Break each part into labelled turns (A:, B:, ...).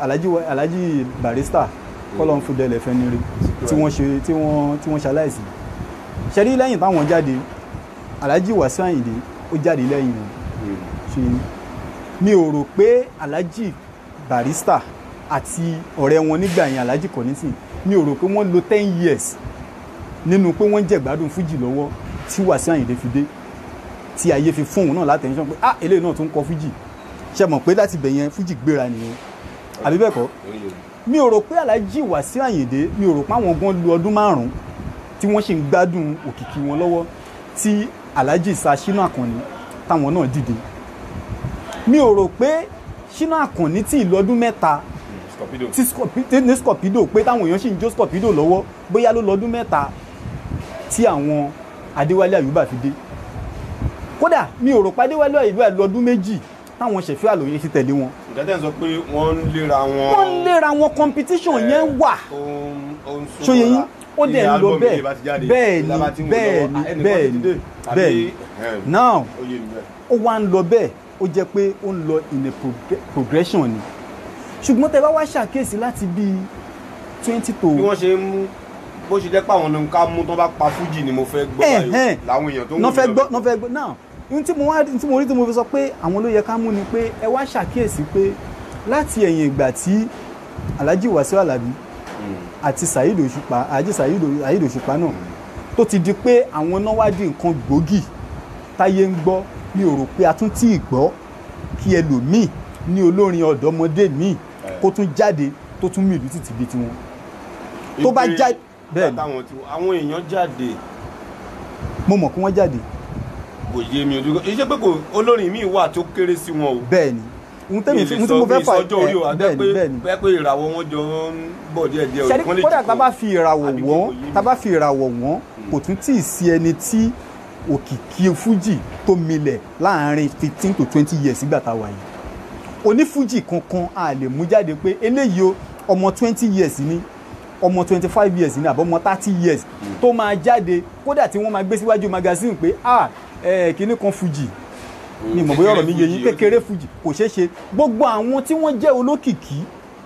A: alhaji wa- alhaji barista kọ́lọ́n fúdẹ́lẹ̀ fẹ́ni rí tí wọ́n ṣe tí wọ́n tí wọ́n ṣaláìsí ṣẹ́rí lẹ́yìn táwọn jáde alhaji wàsíù àyìndé ó jáde lẹ́yìn wọn ṣe mi ò rò pé alhaji barista àti ọ̀rẹ́ wọn nígbà yẹn alhaji kọ́nítì mi ò rò pé wọ́n lo ten years nínú pé wọ́n jẹ̀gbádùn fújì lọ́wọ́ tí wàsíù àyìndé fi dé tí ayé fi fún òun náà látẹ̀ńṣán pé ah eléyìí náà tún kọ fújì ṣe mọ̀ pé láti bẹ̀ yẹn fújì gbéra nìyẹn àbí bẹ́ẹ̀ kọ́ mi ò rò pé alhaji wàsíù àyìndé mi ò rò pé àwọn gan lu ọdún márùn-ún tí wọ́n ṣì ń gbádùn òkìkí wọn lọ́wọ́ tí alhaji sa ṣínà àkànní táwọn náà dìde mi ò rò pé ṣínà àkànní tí ìlú ọdún mẹ́ta
B: scorpido
A: tí Scorpi- tí ní scorpido pé táwọn èèyàn sì ń jó scorpido lọ́wọ́ bóyá ló lọ́dún mẹ́ta tí àwọn adéwálé àyùbá fi dé kódà mi ò rò pé adéwálé àyùbá lọ́dún méjì táwọn ṣẹ̀fẹ́ àlòyé ti tẹ̀lé wọn
B: ìdájọ́ sọ pé wọ́n ń léra wọn.
A: wọ́n ń léra wọn competition yẹn wà
B: ó ń- ó ń súnmọ́ra.
A: ṣòye yín ó dẹ̀
B: Ní
A: ń lọ
B: álbọ̀mù
A: bẹ́ẹ̀
B: yìí bá ti jáde,
A: bẹ́ẹ̀ ni
B: ìjọba tí ń wò
A: bẹ́ẹ̀
B: lọ́wọ́,
A: ni
B: ah, ẹnìkan
A: bẹ́ẹ̀
B: ti
A: ni
B: dé, tàbí,
A: bẹ́ẹ̀ ni
B: ẹ̀hẹ́n,
A: now
B: ó yé mi bẹ́ẹ̀.
A: ó wá ń lọ bẹ́ẹ̀ ó jẹ́ pé ó ń lọ in a progre- progression ni ṣùgbọ́n tẹ bá wá ṣàkíyèsí láti bíi twenty to
B: bí wọ́n ṣe ń mú bó ṣe jẹ́ pé àwọn ohun ká mú tó bá pa fújì ni mo fẹ́ gbọ́ báyìí
A: Ẹ̀hẹ́n.
B: làwọn èèyàn tó ń
A: náà
B: wò
A: fẹ́
B: mí
A: gbọ́
B: lọ.
A: náà fẹ́ gbọ́ náà ohun tí mo wá tí mo rí tí mo fi sọ pé àwọn ló yẹ ká mú ni pé ẹ wá ṣàkíyèsí pé láti ẹ̀yìn ìgbà tí Alhaji Wasiu Alabi
B: Mm.
A: àti Saheed Òṣùpá Alhaji Saheed Saheed Òṣùpá náà tó ti di pé àwọn náà wá di nǹkan gbòógì táyé ń gbọ́ mi ò rò pé a tún tí ì gbọ́ kí ẹlòmíì ní olórin ọ̀dọ́mọdé míì kó tún jáde tó tún mìlú títí bíi tiwọn tó bá
B: Ìpè
A: já- bẹ́ẹ̀ ni.
B: látàwọn tí àwọn èèyàn jáde
A: mo mọ̀ kí wọ́n jáde
B: kò yé mi ojú iṣẹ́ pé kò olórin míì wà tó kéré sí wọn o.
A: bẹ́ẹ̀ ni ohun tẹ́mi fi
B: Mi
A: ohun tí
B: lè
A: mo
B: sọ-
A: fẹ́
B: mi
A: fà
B: sọjọ́ orí o
A: ẹ̀,
B: àti
A: bẹ́ẹ̀
B: pé
A: ni bẹ́ẹ̀ ni
B: pé pé ìràwọ̀ wọn jọ ń bọ̀ díẹ̀ díẹ̀
A: ṣẹ́rí
B: wọ́n lè
A: kódà
B: jù
A: tá a
B: kọ́.
A: bá fi ìràwọ̀
B: Àbí
A: wọ́n
B: kò yé mi.
A: tá a bá fi ìràwọ̀ wọ́n kò tún tí ì sí ẹni tí òkìkí fújì tó milẹ̀ láàrin fifteen to twenty years nígbà tá a wà yìí onífújì kankan a lè mú jáde pé eléyìí o ọmọ twenty years ni ọmọ twenty five years ni àbọ̀mọ thirty years tó máa jáde kódà tí wọ́n máa gbé síwájú magazine pé ah ẹ̀ kíní kan fújì ni mọ̀ bóyá ọ̀rọ̀ mi yé yín kékeré fújì kò ṣeé ṣe gbogbo àwọn tí wọ́n jẹ́ olókìkí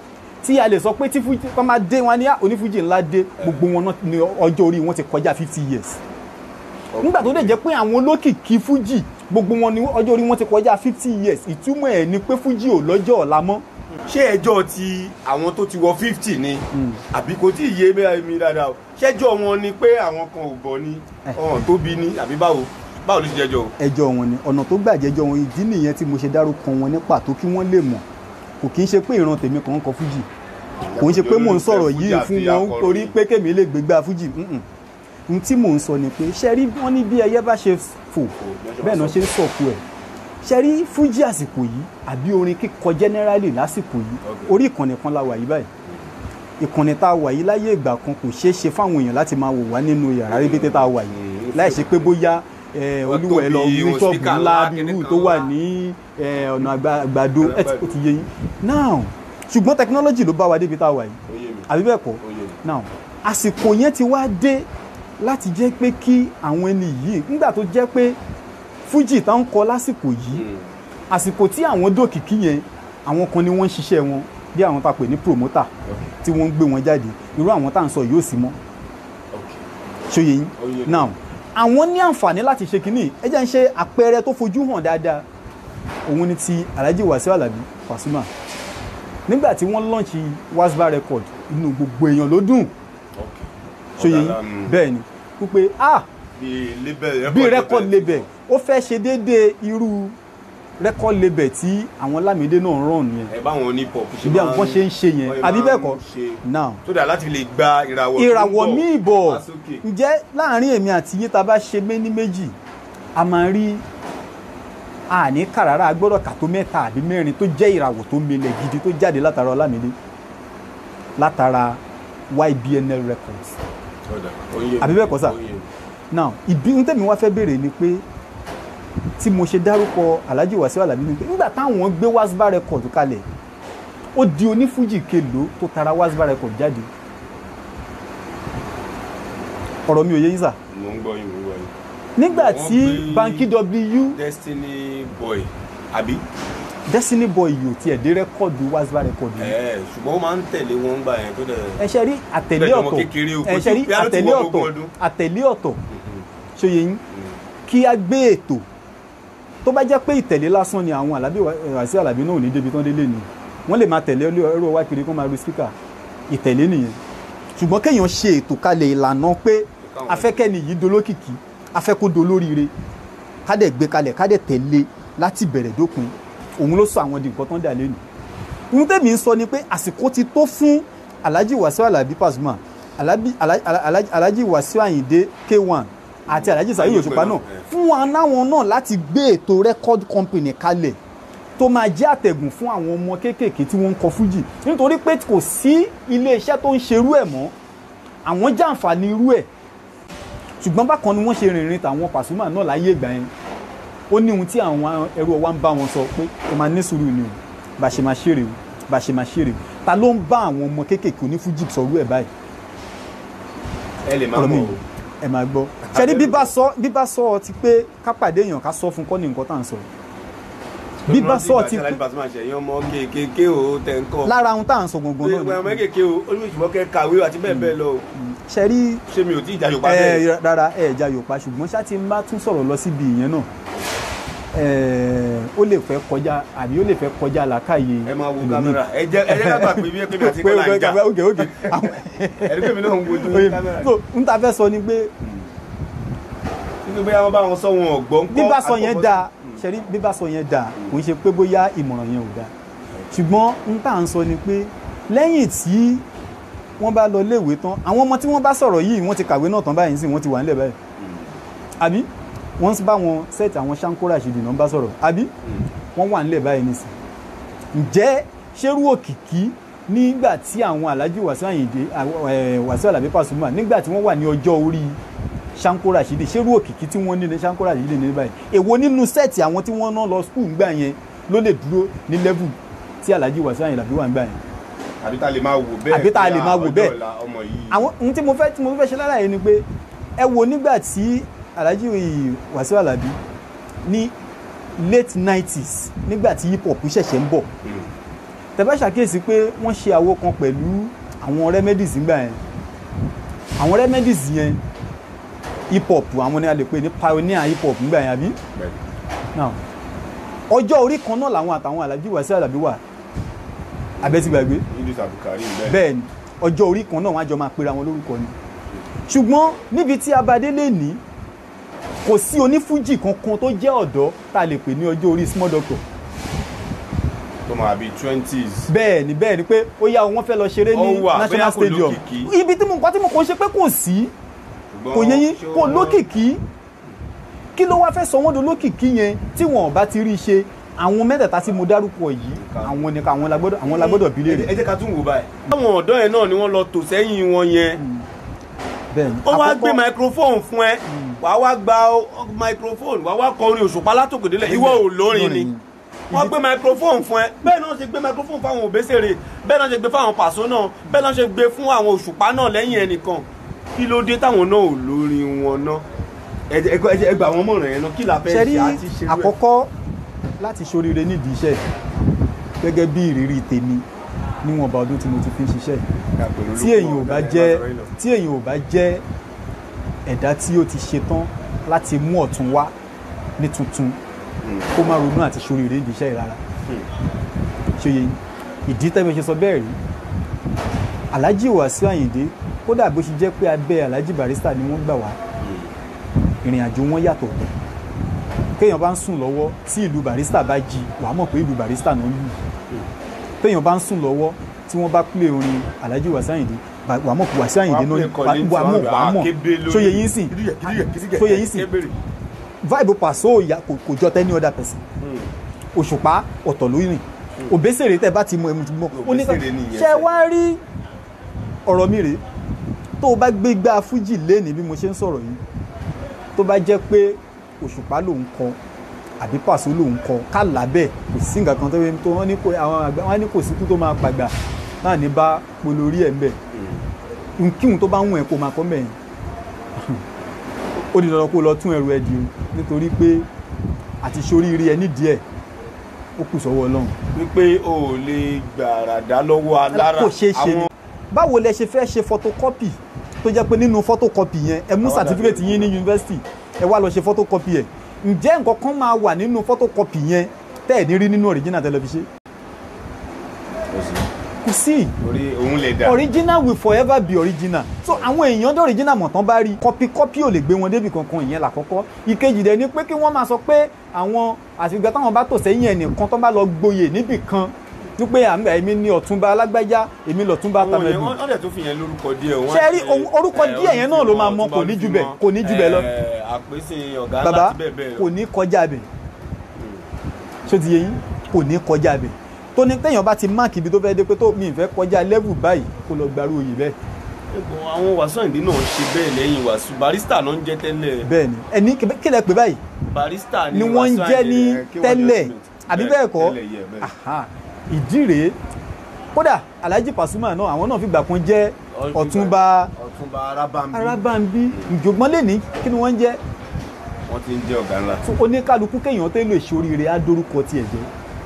A: tí a lè sọ pé tí fújì wọ́n máa dé wọn ní "Ah, onífújì ńlá dé gbogbo wọn náà ní ọjọ́ orí wọn ti kọjá fifty years nígbà tó dẹ̀ jẹ́ pé àwọn olókìkí fújì gbogbo wọn ní ọjọ́ orí wọn ti kọjá fifty years ìtumọ̀ ẹ̀ ni pé fújì ò lọ́jọ́ ọ̀la mọ́
B: ṣé ẹjọ́ ti àwọn tó ti wọ fifty ni àbí kò tí ì yé mẹ́ra mi dáadáa o ṣẹ́jọ́ wọn ni pé àwọn kan ò bọ̀ ni
A: Eh.
B: ọ̀hún tóbi ni àbí báwo báwo ló ti jẹjọ́ o.
A: ẹjọ́ wọn ni ọ̀nà tó gbàjẹ́jọ́ wọn ìdí nìyẹn tí mo ṣe dárúkọ wọn ní pàtó kí wọ́n lè mọ̀ kò kí ń ṣe pé ìran tèmi kan ń kọ fújì kò ń ṣe pé mò ń sọ̀rọ̀ yìí fún wọn torí pé kémi lè gbégbá fújì mm-mm. ohun tí mò ń sọ ni pé ṣe rí wọ́n ní bí ẹyẹ bá ṣe fò bẹ́ẹ̀ náà ṣe ń sọ̀kù ẹ̀ ṣe rí fújì àsìkò yìí àbí orin kíkọ generally lásìkò yìí
B: Okay.
A: orí ìkànnì kan la wà yìí báyìí ìkànnì tá a wà yìí láyé ìgbà kan kò ṣeé ṣe fáwọn èèyàn láti máa wò wá nínú yàrá rébété tá a wà yìí
B: Mm.
A: láì ṣe pé bóyá eh,
B: Wọ́n
A: olúwa ẹ lọ
B: tóbi,
A: ní
B: wọ́n
A: ṣọ́ọ̀bù
B: speaker
A: ńlá
B: ńlá,
A: bí
B: kíní
A: irú
B: kan
A: tó wà
B: wà.
A: ní eh, ọ̀nà àgbà- àgbàdo ẹ ti- ó ti yé yín now ṣùgbọ́n technology ló bá wa débi tá a wà yìí
B: ó yé mi
A: àbí bẹ́ẹ̀ kọ́
B: ó yé mi.
A: now àsìkò yẹn ti wá dé láti jẹ́ pé kí àwọn ẹni yìí nígbà tó jẹ́ pé fújì tá ń kọ lásìkò yìí
B: Mm.
A: àsìkò tí àwọn dòkìkí yẹn àwọn kan ni wọ́n ń ṣiṣẹ́ wọn bí àwọn tá a pè ní promoter
B: Okay.
A: tí wọ́n ń gbé wọn jáde irú àwọn tá à ń sọ yóò sí mọ́
B: Okay.
A: ṣòye yín
B: Ó yé mi.
A: now àwọn ní àǹfààní láti ṣe kínní ẹ jẹ́ ń ṣe àpẹẹrẹ tó fojú hàn dáadáa òun ni ti Alhaji Wasiu Alabi Pasuma nígbà tí wọ́n lọ́ọ̀ṣì wasba record inú gbogbo èèyàn ló dùn
B: Okay.
A: ṣòye yín
B: Ọ̀dà, mm,
A: bẹ́ẹ̀ ni wípé ah
B: bí label
A: bí record label ó fẹ́ ṣe déédéé irú record label tí àwọn Lámìdé náà rán nìyẹn
B: ẹ báwọn ní pop ṣe
A: bí
B: máa
A: àwọn ṣe ń ṣe yẹn
B: wọ́n
A: àbí
B: máa
A: bẹ́ẹ̀
B: ń
A: kọ́
B: ṣe.
A: now
B: tó dà láti lè gba ìràwọ̀ tó ń
A: ìràwọ̀
B: bọ̀
A: míì bọ̀
B: wá sókè.
A: ǹjẹ́ láàrin èmi àti yín tá a bá ṣe méní méjì a máa rí àní kàràrà agbọ́dọ̀ kà tó mẹ́ta àbí mẹ́rin tó jẹ́ ìràwọ̀ tó milẹ̀ gidi tó jáde látara Ọlámídé látara YBNL Records
B: Ọ̀dà, ó yé mi.
A: Àbí bẹ́ẹ̀ kọ́ sà?
B: Ó yé mi.
A: now ìbí ń tẹ̀mí wá fẹ́ béèrè ni pé tí mo ṣe dárúkọ Alhaji Wasiu Alabi ni pé nígbà táwọn gbé wasba record kalẹ̀ ó di onífújì kelo tó tara wasba record jáde ọ̀rọ̀ mi ò yé yín sà
B: mo ń gbọ́ yín mo ń gbọ́ yín.
A: nígbà
B: Wọ́n
A: tí
B: gbé-
A: banki w
B: Destiny boy àbí.
A: Destiny Boy yìí ò tiẹ̀ dé rẹ́kọ̀dù wazba rẹ́kọ̀dù yìí
B: ẹ ṣùgbọ́n ó máa ń tẹ̀lé wọn gbà yẹn tó dẹ̀.
A: ẹ ṣe rí àtẹ̀lé
B: Bẹ́ẹ̀ ni ọmọ
A: ọ̀tọ̀
B: kékeré o, kò
A: ẹ ṣe rí
B: tí- bí a ló ti
A: àtẹ̀lé
B: wọ
A: ọ̀tọ̀
B: ogún ọdún.
A: àtẹ̀lé ọ̀tọ̀ ṣòye yín kí a gbé ètò tó bá jẹ́ pé ìtẹ̀lé lásán ni àwọn Àlàbí Wàsíù Àlàbí náà ò ní débi tán délé ni wọ́n lè máa tẹ̀lé ẹrú ọwá kiri kó máa ru spíkà ìtẹ̀lé nìyẹn ṣùgbọ́n kéèyàn ṣe ètò kalẹ̀ ìlànà pé
B: Káwọn-
A: afẹ́kẹ́ni yìí dolókìkí afẹ́ kó dolóríire ká dẹ̀ gbé kalẹ̀ ká dẹ̀ tẹ̀lé láti bẹ̀rẹ̀ dópin òun ló sọ àwọn di nǹkan tán dà lẹ́nu ohun tẹ́mi ń sọ ni pé àsìkò ti tó fún Alhaji Wasiu Alabi Pasuma Alabi- Ala- Ala- Ala- Alhaji Wasiu Ayinde K1 àti Alhaji Saheed
B: Ayé
A: Òṣùpá
B: pẹ̀lú,
A: náà
B: ẹ̀.
A: fún wa náwọn náà láti gbé ètò record company kalẹ̀ tó máa jẹ́ àtẹ̀gùn fún àwọn ọmọ kéékèèké tí wọ́n ń kọ fújì nítorí pé kò sí iléeṣẹ́ tó ń ṣerú ẹ̀ mọ́ àwọn jàǹfààní irú ẹ̀ ṣùgbọ́n bákan ni wọ́n ṣe rìnrìn tàwọn Pasuma náà láyé ìgbà yẹn ó ní ohun tí àwọn ẹrú ọwá ń bá wọn sọ pé ẹ máa ní sùúrù ni o bá ṣe máa ṣeré o bá ṣe máa ṣeré o ta ló ń bá àwọn ọmọ kéékèèké onífújì sọrú ẹ̀ báyìí
B: ẹ lè máa
A: ọ̀rọ̀ mi
B: mọ̀ o.
A: ẹ máa gbọ́ ṣẹ́ni bíbá sọ bíbá sọ ọ ti pé ká pàdé èèyàn ká sọ fún kọ́ ní nǹkan tá à ń sọ bíbá sọ ọ ti
B: pé.
A: pé
B: Alábí Pasuma ṣe ẹ̀yin ọmọ kéékèèké o tẹ̀ ń kọ́.
A: lára ohun tá à ń sọ gangan
B: pé
A: náà
B: ọmọ
A: ni
B: kéékèèké o olùsùnmọ́ kẹ́ kàwé àti bẹ́ẹ̀ bẹ́ẹ̀ lọ o.
A: ṣẹ́rí
B: ṣé mi ò tí ì jà Yorùbá bẹ́ẹ̀.
A: ẹ rárá ẹ ẹja yorùbá ṣùgbọ́n ṣá ti ń bá tún sọ̀rọ̀ lọ síbi ìyẹn náà ẹ, ó lè fẹ́ kọjá àbí ó lè fẹ́ kọjá làákàyè
B: ẹ máa wo
A: ẹlòmíì.
B: kámẹ́rà ẹ jẹ́ ẹ jẹ́ ká gbà pé bí ẹ pé mi àti
A: pé
B: kọ́lá ń jà
A: ok ok àwọn
B: ẹ̀rí pé mi náà ń wojú
A: Oye,
B: kámẹ́rà.
A: so n ta fẹ́ sọ ni pé
B: nínú bóyá wọ́n bá wọn sọ wọn ọ̀gbọ́n kọ́
A: bíbá sọ yẹn
B: àkọ́kọ́-
A: dáa ṣẹ́rí bíbá sọ yẹn dáa kò ń ṣe pé bóyá ìmọ̀ràn yẹn ò dáa ṣùgbọ́n n tà ń sọ ni pé lẹ́yìn tí wọ́n bá lọ léèwé tán àwọn ọmọ tí wọ́n bá sọ̀rọ̀ yìí wọ́n ti kàwé náà tán báyìí sí wọ́n ti wà nílẹ̀ báyìí àbí wọ́n bá wọn sẹ́ẹ̀tì àwọn Sankora Rashidi náà bá sọ̀rọ̀ àbí wọ́n wà nílẹ̀ báyìí nísìn ǹjẹ́ ṣerú òkìkí nígbà tí àwọn Alhaji Wasiu Ayinde àwọn, eh, Wasiu Alabi Pasuma nígbà tí wọ́n wà ní ọjọ́ orí Sankora Rashidi ṣerú òkìkí tí wọ́n ní ní Sankora Rashidi ní báyìí èwo nínú sẹ́ẹ̀tì àwọn tí wọ́n ná lọ skul ńgbà yẹn ló lè dúró ní level tí Alhaji Wasiu Ayinde Alabi wà ńgbà yẹn
B: àbí tá a lè máa wò bẹ́ẹ̀
A: Àbí tá a lè máa wò
B: ọjọ́
A: bẹ́ẹ̀.
B: ọ̀la ọmọ yìí
A: àwọn ohun tí mo fẹ́ tí mo fẹ́ ṣe lára yẹn ni pé ẹ wo nígbà tí Alhaji Wasiu Alabi ní late nineties nígbà tí hip hop ṣẹ̀ṣẹ̀ ń bọ̀
B: Mm.
A: tẹ́fẹ́ ṣàkíyèsí pé wọ́n ṣe àwo kan pẹ̀lú àwọn remedies nígbà yẹn àwọn remedies yẹn hip hop àwọn ni a lè pè ní pioneer hip hop nígbà yẹn àbí
B: Bẹ́ẹ̀.
A: now ọjọ́ orí kan náà làwọn àtàwọn Alhaji Wasiu Alabi wà abẹ́tí gbàgbé
B: Idris Abdulkarim bẹ́ẹ̀
A: bẹ́ẹ̀ ni ọjọ́ orí kan náà wọ́n á jọ máa pera wọn lórúkọ ni ṣùgbọ́n níbi tí abadé lè ní kò sí onífújì kankan tó jẹ́ ọ̀dọ́ tá a lè pè ní ọjọ́ orí small doctor
B: tó máa bí twenties
A: bẹ́ẹ̀ ni bẹ́ẹ̀ ni pé ó yá wọn fẹ́ lọ ṣeré ní
B: Ó wà,
A: national
B: bóyá kò
A: stadium
B: lókìkí.
A: ibi tí mo nǹkan tí mo kàn ṣe pé kò sí kò yẹ yín kò lókìkí kí ló wá fẹ́ sọ wọ́n do lókìkí yẹn tí wọn ò bá ti rí i ṣe àwọn mẹ́tẹ̀ẹ̀ta tí mo dárúkọ yìí àwọn ni àwọn la gbọ́dọ̀ àwọn la gbọ́dọ̀ bí léèrè
B: ẹ jẹ́ ká tún wò báyìí. àwọn ọ̀dọ́ yẹn náà ni wọ́n lọ tò sẹ́yìn wọn yẹn
A: bẹ́ẹ̀ ni
B: ó wá
A: àkọ́kọ́-
B: gbé microphone fún ẹ wàá wá gba ọ- microphone wàá wá kọrin òṣùpá látòkèdélẹ̀ ìwọ ò lórin ni wọ́n gbé microphone fún ẹ bẹ́ẹ̀ náà ṣe gbé microphone fún àwọn òbésèrè bẹ́ẹ̀ náà ṣe gbé fún àwọn pàṣọ náà bẹ́ẹ̀ náà ṣe gbé fún àwọn òṣùpá náà lẹ́yìn ẹnìkan kí ló dé táwọn náà ò lórin wọn náà ẹ jẹ́- ẹ jẹ́- ẹ jẹ́- ẹ gbà wọ́n mọ̀ràn yẹn náà kí la fẹ́
A: ṣe rí
B: ṣe àti ṣe rú ẹ̀.
A: àkọ́kọ́ láti ṣoríire nídìí iṣẹ́ gẹ́gẹ́ bí ìrírí tèmi níwọ̀nba ọdún tí mo ti fi ń ṣiṣẹ́ tí èyàn ò bá jẹ́ tí èyàn ò bá jẹ́ ẹ̀dá tí ó ti ṣetán láti mú ọ̀tún wá ní tuntun kó má ronú àti ṣoríire nídìí iṣẹ́ rárá ṣe yẹ ìdí tẹ́mi ṣe sọ bẹ́ẹ̀ rí Alhaji Wasiu Ayinde kódà bó ṣe jẹ́ pé abẹ́ Alhaji Barrister ni wọ́n gbà wá ìrìn àjò wọn yàtọ̀ kéèyàn bá ń sùn lọ́wọ́ tí ìlú Barrister bá jí wàá mọ̀ pé ìlú Barrister náà lù téèyàn bá ń sùn lọ́wọ́ tí wọ́n bá play orin Alhaji Wasiu Ayinde bá- wàá mọ̀ pé Wasiu Ayinde náà wàá mọ̀ wàá mọ̀ sóye yín sìn sóye yín sìn vibe Paso ya kò kò jọ tẹ́ni other person Òṣùpá ọ̀tọ̀ ló rìn Òbésèré tẹ́ bá ti mọ ẹmu ti mọ ó ní ká-
B: Òbésèrè nìyẹn
A: ṣe
B: sẹ́.
A: wá rí ọ̀rọ̀ mi rèé tó o bá gbé gbá fújì léni bí mo ṣe ń sọ̀rọ̀ yìí tó bá jẹ́ pé Òṣùpá lòun kọ àbí Paso lòun kọ ká lábẹ́ kò sí nǹkan kan tó yẹ tó wọ́n ní kò àwọn àgbà wọ́n ní kò sí kú tó máa pàgbà náà ní bá polórí ẹ̀ ń bẹ̀ nkíhun tó bá ń wọ̀n ẹ̀ kó máa kọ́ mẹ́yìn ó di dandan kó lọ tún ẹrù ẹ di o nítorí pé àti soríire ẹ nídìí ẹ ó kù sọ́wọ́ ọlọ́run
B: wípé o ò lè gbàràdá lọ́wọ́ alára
A: kò ṣeé ṣe ni báwo lẹ ṣe fẹ́ ṣe photocopy tó jẹ́ pé nínú photocopy yẹn ẹ mú
B: Àwọn
A: certificate
B: dàbí
A: yín ní yunifásitì ẹ wá lọ ṣe photocopy ẹ̀ ǹjẹ́ nǹkan kan máa wà nínú photocopy yẹn tẹ́ ẹ̀ ní rí nínú original tẹlifíṣẹ́ kò sí
B: torí òun lè dà
A: original will forever be original so àwọn èèyàn dé original mọ̀ tán bá rí copy copy ò lè gbé wọn débi kankan ìyẹn làkọ́kọ́ ìkejì dẹ̀ ni pé kí wọ́n máa sọ pé àwọn àfìgbà táwọn bá tò sẹ́yìn ẹnìkan tó bá lọ gboyè níbì kan wípé àmì èmi ni ọ̀túnba alágbájá èmi lọ̀túnba
B: Àwọn yẹn,
A: tàmẹ̀dù
B: wọ́n wọ́n dẹ̀ tún fi yẹn lórúkọ díẹ̀ wọ́n
A: Ṣé
B: á
A: rí
B: ṣe,
A: ohun- orúkọ
B: eh,
A: díẹ̀ yẹn náà ló máa mọ,
B: Olúfimọ́,
A: kò ní jù bẹ́ẹ̀,
B: Olúfimọ́,
A: kò ní jù bẹ́ẹ̀ lọ.
B: eh, àpèsè ọ̀gá ńlá
A: bàbá
B: àti bẹ́ẹ̀ bẹ́ẹ̀ lọ.
A: kò ní kọjá bẹ̀ ṣó ti yé yín kò ní kọjá bẹ̀ tó ní téèyàn bá ti máàkì ibi tó fẹ́ dé pé tó mi ì fẹ́ kọjá level báyìí kó lọ gbarú oyè bẹ́ẹ̀
B: Ẹ̀gbọ́n, àwọn wàásù àìdí náà ṣe bẹ́ẹ̀ lẹ́yìn wàásù barista náà ń jẹ́ tẹ́lẹ̀
A: bẹ́ẹ̀ ni ẹni kí lẹ pé báyìí
B: barista
A: ni wọ́n ń
B: Wasiu
A: jẹ́
B: Ayinde,
A: ní
B: eh, kí wọ́n
A: tẹ́lẹ̀
B: jẹ́
A: àbí
B: tẹ́lẹ̀,
A: bẹ́ẹ̀ kọ́
B: tẹ́lẹ̀, yeah, bẹ́ẹ̀.
A: Aha, ìdí rèé kódà Alhaji Pasuma náà àwọn náà fìgbà kan jẹ́ Ọ̀túnba
B: ọ̀túnba arábàmbí
A: Arábàmbí ìjọgbọ́n lè ní kí ni wọ́n ń jẹ́
B: wọ́n ti ń jẹ́ ọ̀gá ńlá.
A: So, oníkálukú kéèyàn tó lè ṣoríire á dórúkọ tiẹ̀ jẹ́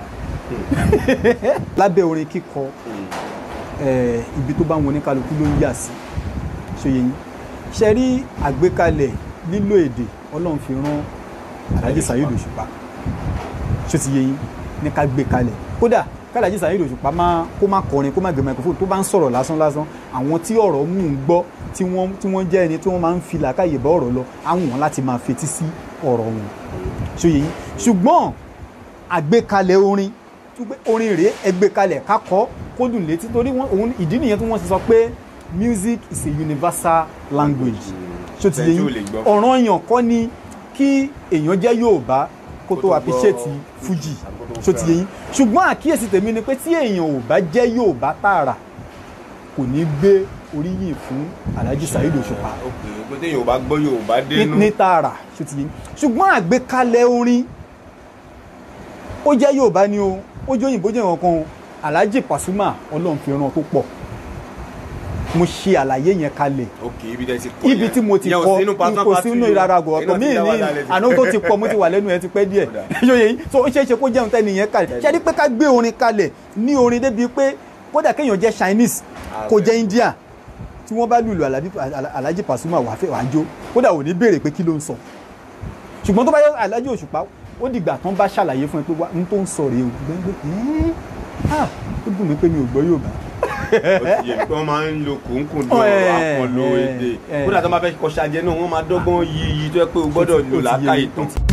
A: lábẹ́ orin kíkọ eh, ibi tó bá wọn oníkálukú ló ń yà sí ṣòye yín ṣe rí àgbékalẹ̀ lílo èdè ọlọ́run fi rán Alhaji Saheed Òṣùpá ṣó ti yé yín ní ká gbé kalẹ̀ kódà kálàjì Saheed Òṣùpá máa kó má kọrin kó má gbé microphone tó bá ń sọ̀rọ̀ lásán lásán àwọn tí ọ̀rọ̀ mú un gbọ́ tí wọ́n tí wọ́n jẹ́ ẹni tí wọ́n máa ń fi làákàyè bá ọ̀rọ̀ lọ àwọn wọn láti máa fetí sí ọ̀rọ̀ wọn ṣòye yín ṣùgbọ́n àgbékalẹ̀ orin tó pé orin rèé ẹgbẹ́kalẹ̀ kákọ́ kó dùn létí torí wọn òun ìdí nìyẹn tí wọ́n ti sọ pé music is a universal language ṣó ti yé
B: Ẹni tí ò
A: yín
B: lè gbọ́.
A: ọ̀ràn èèyàn kọ́ ni kí èèyàn jẹ́ Yorùbá kó
B: Kó
A: tó
B: tó
A: appreciate
B: gbọ́
A: Fuji
B: àkókò
A: ṣó ti yé yín ṣùgbọ́n àkíyèsí tèmi ni pé tí èèyàn ò bá jẹ́ Yorùbá tààrà kò ní gbé oríyìn fún Alhaji Saheed Òṣùpá
B: ok pé téèyàn ò bá gbọ́ Yorùbá
A: ní-
B: dénú
A: ní tààrà ṣó ti yé yín ṣùgbọ́n àgbékalẹ̀ orin ó jẹ́ Yorùbá ni o ó jẹ́ òyìnbó jẹ́ nǹkan o Alhaji Pasuma Ọlọ́run fi ràn tó pọ̀ mo ṣe àlàyé yẹn kalẹ̀
B: ok ibi tẹ́ ti kọ́
A: ibi
B: yẹn.
A: tí mo ti
B: Ìyẹn ò
A: kọ
B: sínú partner
A: kò
B: party
A: sínú
B: o.
A: ìrara àgọ́ ọ̀tọ̀
B: Iná
A: mí
B: ti dá
A: ní
B: wà lálẹ́ ti-
A: àná tó ti pọ̀ mo ti wà lẹ́nu ẹ ti pẹ́ díẹ̀
B: Ó dà.
A: yóò yẹ so ó ṣeé ṣe kó jẹun tẹ́ni yẹn kalẹ̀ ṣe é rí pé ká gbé orin kalẹ̀ ní orin débi pé kódà kéèyàn jẹ́ Chinese
B: Ah,
A: kó
B: bẹ́ẹ̀.
A: jẹ́ India tí wọ́n bá lùlù Alhaji- Alhaji Pasuma wà fẹ́ wàá jó kódà ò ní béèrè pé kí ló ń sọ ṣùgbọ́n tó bá yẹ Alhaji Òṣùpá ó dìgbà tán bá ṣàlàyé fún ẹ pé wá n tó ń sọ rèé o gbẹ́ngbẹ́ ẹ́ẹ́ ah ó dùn mí pé mi ò gbọ́ Yorùbá
B: ó ti yẹ pé wọ́n máa ń lo kòńkòń lọ
A: Eh,
B: àpọ̀lọ
A: eh,
B: èdè
A: eh.
B: kódà tó máa fẹ́ kọ́ ṣàjẹ́ náà wọ́n máa dọ́gbọ́n yí yí tó yẹ pé o gbọ́dọ̀
A: Ó ti- ó
B: lò
A: ti yé
B: lákàyè
A: mi, ó
B: tán.
A: ti-